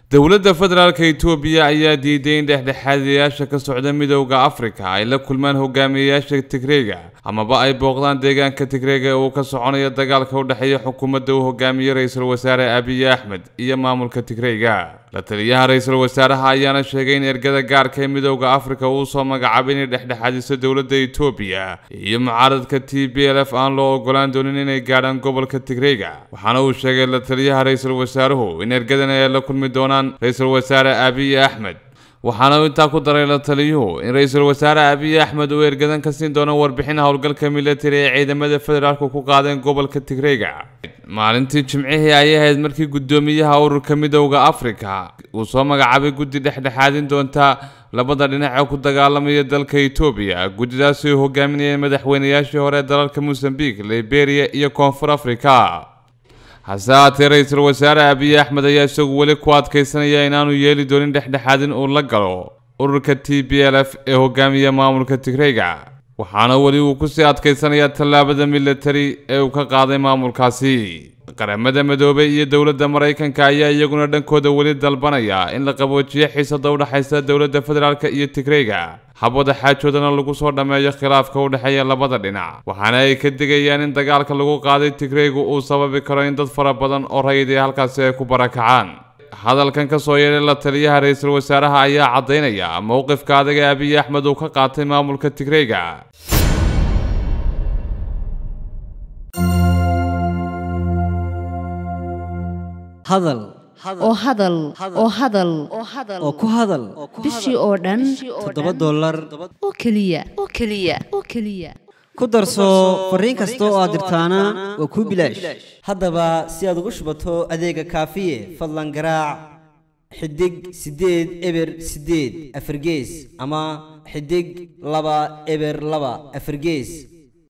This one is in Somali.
dowladda federaalka itoobiya ayaa diiday in dhexdhexaadiyayaasha ka socda midowda afrika ay la kulmaan hogaamiyeyaasha tigreega amaba ay booqdaan deegaanka tigreega ee uu ka soconayo dagaalka u dhexeeya xukuumadda uu hogaamiye ra-iisul wasaare abiy axmed iyo maamulka tigreega la taliyaha ra-iisul wasaaraha ayaana sheegay in ergada gaarka ee midowda afrika uu soo magacaabay inay dhexdhexaadiso dowladda itoobiya iyo mucaaradka t b l f aan loo ogolaan doonin inay gaadhaan gobolka tigreega waxaana uu sheegay la taliyaha ra-iisul wasaaruhu in ergadan ay la kulmi doonaan ra-iisul wasaare abiy axmed waxaana uu intaa ku daray la taliyuhu in ra-iisul wasaare abiy axmed uu ergadan ka siin doono warbixin howlgalka militari ee ciidamada federaalku ku qaadeen gobolka tigreega maalintii jimcihii ayay ahayd markii guddoomiyaha ururka midowda afrika uu soo magacaabay guddi dhexdhexaadin doonta labada dhinac ee ku dagaalamaya dalka etoobiya guddidaasi ay hogaaminayeen madaxweynayaashii hore ee dalalka mosambique liberia iyo koonfur africa hase haatee ra-iisul wasaare abiy axmed ayaa isagu weli ku adkaysanaya inaanu yeeli doonin dhexdhexaadin uu la galo ururka t b l f ee hogaamiya maamulka tigreyga waxaana weli uu kusii adkaysanayaa tallaabada militari ee uu ka qaaday maamulkaasi qaramada midoobay iyo dowladda maraykanka ayaa iyaguna dhankooda weli dalbanaya in la qaboojiyo xiisada u dhexaysa dowladda federaalk iyo tigreyga habwada xaajoodana lagu soo dhammeeyo khilaafka u dhexeeya labada dhinac waxaana ay ka digayaan in dagaalka lagu qaaday tigreygu uu sababi karo in dad fara badan oo rayidii halkaasi ay ku barakacaan hadalkan ka soo yeedhay la taliyaha ra-iisul wasaaraha ayaa caddaynaya mowqifka adaga abiy axmed uu ka qaatay maamulka tigreyga hadal oo hadal oo hadal oo ku hadal bishii oo dhan toddoba dollar oo keliya oo keliya oo keliya ku darso fariin kasta oo aad dirtaana waa kuu bilaash haddaba si aad ugu shubato adeega kaafiye fadlan garaac xidig siddeed eber siddeed afargees ama xidig laba eber laba afargees